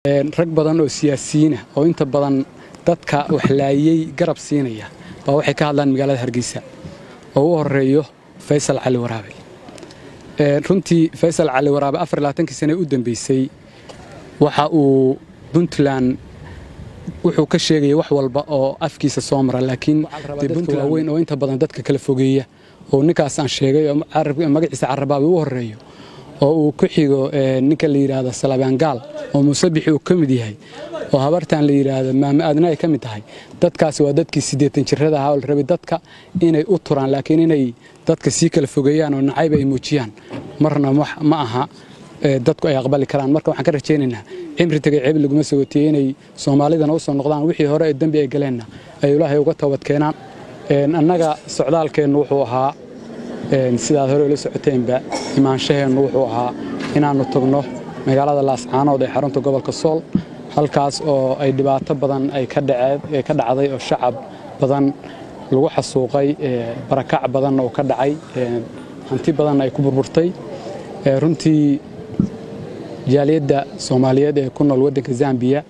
rag badan oo siyaasiyiina oo inta badan dadka waxlaayey garab siinaya baa waxay ka hadlaan magaalada hargeysa oo u horeeyo faysal cali waraabe runtii faysal cali waraabe afarlaaankii sane u dambeysay waxa uu puntland wuxuu ka sheegaya wax walba oo afkiisa soo mara laakiin puntland waaweyn oo inta badan dadka kala fogeeya oo ninkaas aan sheegay oo magaciisa carabaabi u horeeyo oo uu ku xigo ninka la yidhaahdo salabaangaal oo muusabixi uu ka mid yahay oo habartan la yidhaahdo maame aadna ay ka mid tahay dadkaasi waa dadkii siddeetan jirrada ahaa oo la rabay dadka inay u turaan laakiin inay dadka sii kala fogeeyaan oo nacayb ay muujiyaan marna ma aha dadku ay aqbali karaan marka waxaan ka rajaynaynaa cimri tegay ceeb laguma sogotiyey inay soomaalidana u soo noqdaan wixii hore ee dembi ay galeenna ay ilaahay uga toobad keenaan annaga socdaalkeennu wuxuu ahaa sidaad hore ula socoteenba imaanshaheennu wuxuu ahaa inaannu tagno magaalada laascaanood ee xarunta gobolka sool halkaas oo ay dhibaato badan ay ka dhacday oo shacab badan lagu xasuuqay barakac badanna uu ka dhacay hanti badanna ay ku burburtay runtii jaaliyadda soomaaliyeed ee ku nool waddanka zambiya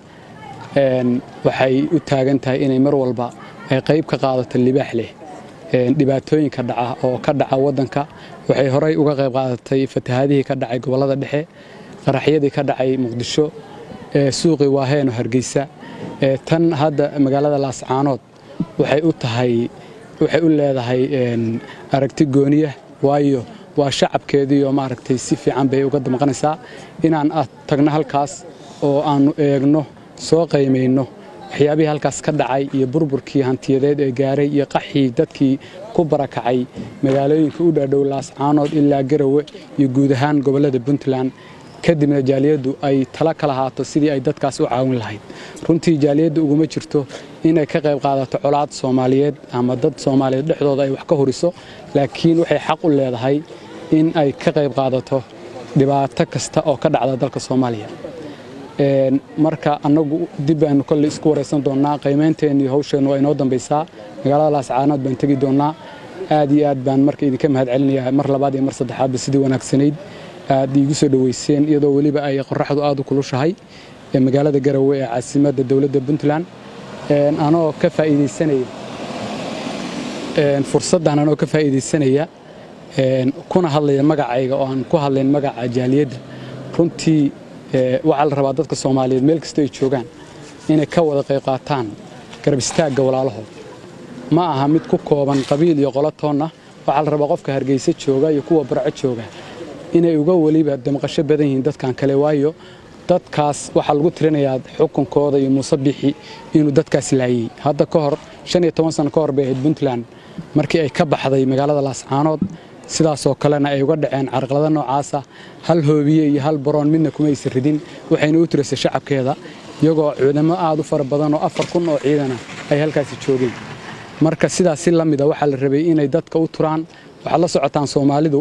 waxay u taagan tahay inay mar walba ay qayb ka qaadato libaax leh dhibaatooyinka dhaca oo ka dhaca waddanka waxay horey uga qayb qaadatay fatahaadihii ka dhacay gobollada dhexe qaraxyadii ka dhacay muqdisho suuqii waaheeno hargeysa tan hadda magaalada laascaanood waxay u tahay waxay u leedahay aragti gooniya waayo waa shacabkeedii oo maaragtay si fiican bay uga damqanaysaa inaan tagno halkaas oo aannu eegno soo qaymayno waxyaabihii halkaas ka dhacay iyo burburkii hantiyadeed ee gaaray iyo qaxii dadkii ku barakacay magaalooyinka u dhaadhow laascaanood ilaa garawe iyo guud ahaan gobollada puntland kadibna jaaliyaddu ay tala ka lahaato sidii ay dadkaas u caawin lahayd runtii jaaliyaddu uguma jirto inay ka qayb qaadato colaad soomaaliyeed ama dad soomaaliyeed dhexdooda ay wax ka horiso laakiin waxay xaq u leedahay in ay ka qayb qaadato dhibaato kasta oo ka dhacda dalka soomaaliya marka annagu dib baanu kolley isku waraysan doonnaa qiimeynteenni hawsheennu waa inoo dambaysaa magaalada laascaanood baan tegi doonnaa aad iyo aad baan marka idinka mahad celinayaa mar labaad iyo mar saddexaadba sidii wanaagsanayd aad iigu soo dhoweyseen iyadoo weliba ay qoraxdu aad u kulushahay magaalada garowe ee caasimadda dowladda puntland anoo ka faa'iidaysanaya fursaddan anoo ka faa'iidaysanaya kuna hadlaya magacayga oo aan ku hadlayn magaca jaaliyadda runtii waxaa la rabaa dadka soomaaliyeed meel kasta ay joogaan inay ka wada qayb qaataan garab istaagga walaalahood ma aha mid ku kooban qabiil iyo qolo toonna waxaa la rabaa qofka hargeysa jooga iyo kuwa barco jooga inay uga weliba damqasho badan yihiin dadkan kale waayo dadkaas waxaa lagu tirinayaa xukunkooda iyo muusabixi inuu dadkaas laayey hadda ka hor shan iyo toban sano ka hor bay ahayd puntland markii ay ka baxday magaalada laascaanood sidaasoo kalena ay uga dhaceen carqalada noocaasa hal hoobiye iyo hal baroon midna kuma aysan ridin waxayna u tiraysay shacabkeeda iyagoo ciidamo aad u fara badan oo afar kun oo ciidana ay halkaasi joogeen marka sidaas si la mida waxaa la rabay inay dadka u turaan waxaad la socotaan soomaalidu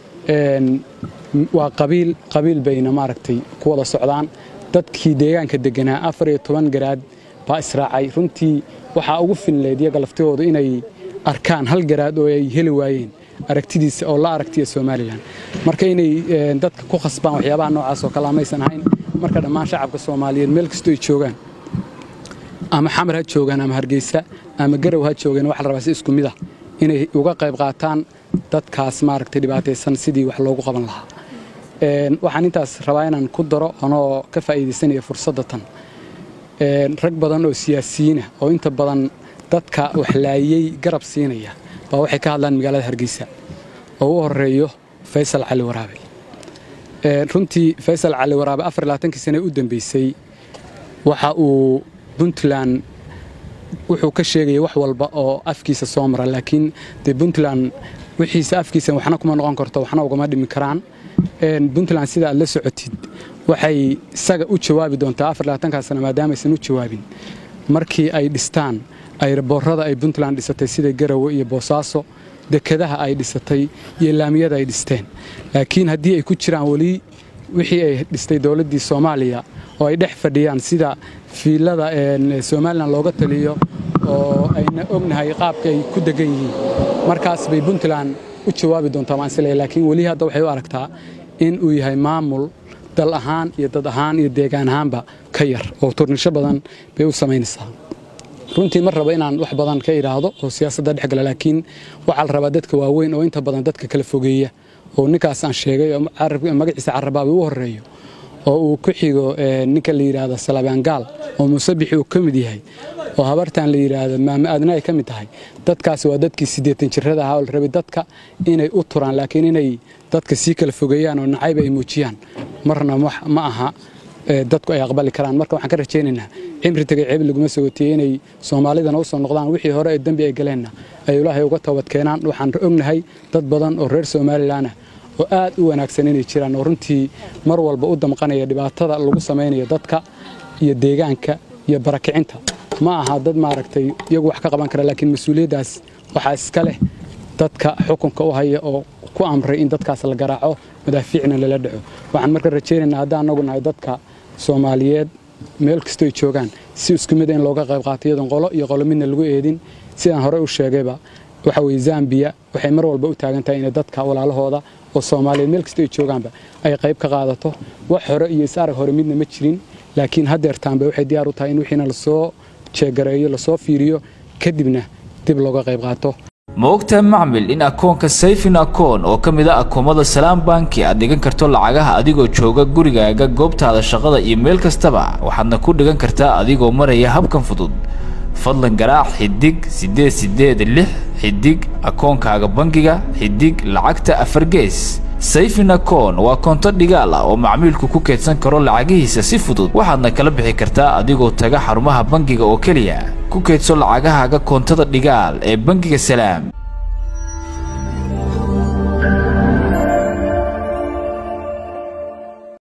waa qabiil qabiil bayna maaragtay ku wada socdaan dadkii deegaanka deganaa afar iyo toban garaad baa israacay runtii waxaa ugu finleyd iyaga laftihoodu inay arkaan hal garaad oo ay heli waayeen aragtidiisa oo la aragtiya somalilan marka inay dadka ku khasbaan waxyaabaha noocaas oo kale amaysan ahayn marka dhammaan shacabka soomaaliyeed meel kastoo ay joogaan ama xamar ha joogaan ama hargeysa ama garow ha joogaan waxa la rabaa si isku mid ah inay uga qayb qaataan dadkaas maaragtay dhibaataysan sidii wax loogu qaban lahaa waxaan intaas rabaa inaan ku daro anoo ka faa'iidaysanaya fursadda tan rag badan oo siyaasiyiina oo inta badan dadka waxlaayey garab siinaya baa waxay ka hadlaan magaalada hargeysa oo u horeeyo faysal cali waraabe runtii faysal cali waraabe afarlaaankii sane u dambeysay waxa uu puntland wuxuu ka sheegaya wax walba oo afkiisa soo mara laakiin dee puntland wixiisa afkiisa waxna kuma noqon karto waxna ugama dhimi karaan puntland sida aad la socotid waxay isaga u jawaabi doontaa afarlaatankaa sano maadaamaysan u jawaabin markii ay dhistaan ayraboorada ay puntland dhisatay sida garawe iyo boosaaso dekadaha ay dhisatay iyo laamiyada ay dhisteen laakiin haddii ay ku jiraan weli wixii ay dhistay dowladdii soomaaliya oo ay dhex fadhiyaan sida fiilada somalilan looga taliyo oo ayna ognahay qaabka ay ku degan yihiin markaas bay puntland u jawaabi doontaa waan isleeyahay laakiin weli hadda waxay u aragtaa in uu yahay maamul dal ahaan iyo dad ahaan iyo deegaan ahaanba ka yar oo turnisho badan bay u samaynaysaa runtii ma rabo inaan wax badan ka idhaahdo oo siyaasadda dhex gala laakiin waxaa la rabaa dadka waaweyn oo inta badan dadka kala fogeeya oo ninkaas aan sheegay oo magaciisa carabaaba u horeeyo oo uu ku xigo ninka la yidhaahdo salabaangaal oo musabixi uu ka mid yahay oo habartan la yidhaahdo maame aadna ay ka mid tahay dadkaasi waa dadkii siddeetan jirrada ahaa oo la rabay dadka inay u turaan laakiin inay dadka sii kala fogeeyaan oo nacayba ay muujiyaan marna ma aha dadku ay aqbali karaan marka waxaan ka rajaynaynaa cimri tagay ceeb laguma sogotiyey inay soomaalidana u soo noqdaan wixii hore ee dembi ay galeenna ay ilaahay uga toobad keenaan waxaan ognahay dad badan oo reer somalilan ah oo aad u wanaagsan inay jiraan oo runtii mar walba u damqanaya dhibaatada lagu samaynayo dadka iyo deegaanka iyo barakicinta ma aha dad maaragtay iyagu wax ka qaban kara laakiin mas-uuliyaddaas waxaa iska leh dadka xukunka u haya oo ku amray in dadkaas la garaaco madaafiicna lala dhaco waxaan marka rajaynaynaa haddaan anagu nahay dadka soomaaliyeed meel kastoo ay joogaan si isku mid in looga qayb qaato iyadoon qolo iyo qolo midna lagu eedin sidaan horey u sheegayba waxa weye zambiya waxay mar walba u taagan tahay inay dadka walaalahooda oo soomaaliyeed meel kastoo ay joogaanba ay qayb ka qaadato wax hore iyo is-arag hore midna ma jirin laakiin haddeertaanba waxay diyaar u tahay in wixiina lasoo jeegareeyo lasoo fiiriyo kadibna dib looga qayb qaato ma ogtahay macmil in akoonka sayfin akoon oo ka mid a akoomada salaam banki aad dhigan karto lacagaha adigoo jooga gurigaaga goobtaada shaqada iyo meel kastaba waxaadna ku dhigan kartaa adigoo maraya habkan fudud fadlan garaac xidig siddeed siddeed lix xidig akoonkaaga bangiga xidig lacagta afar gees sayfin akoon waa koonto dhigaal ah oo macmiilku ku keydsan karo lacagihiisa si fudud waxaadna kala bixi kartaa adigoo taga xarumaha bangiga oo keliya ku keydso lacagahaaga koontada dhigaal ee bangiga salaam